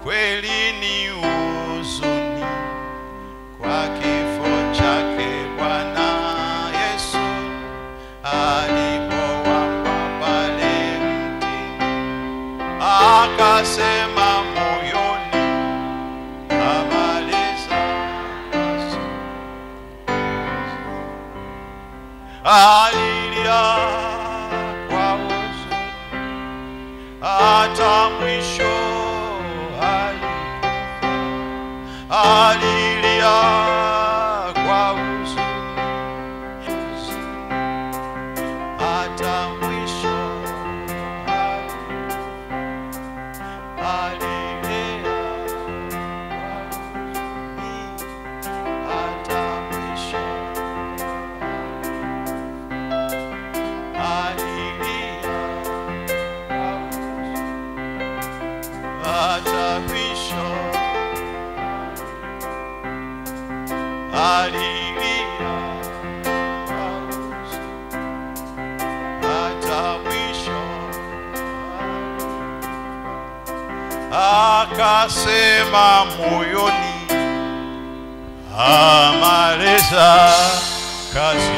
kweli ni huzuni kwa kifo chake Bwana Yesu alipowamba pale mtini, akasema moyoni, habari zako alilia kwa huzuni hata mwisho alikufa. alilia kwa huzuni hata mwisho alikufa. alilia kwa huzuni hata mwisho alilia kwa huzuni hata mwisho alilia kwa huzuni hata mwisho akasema moyoni amaliza kazi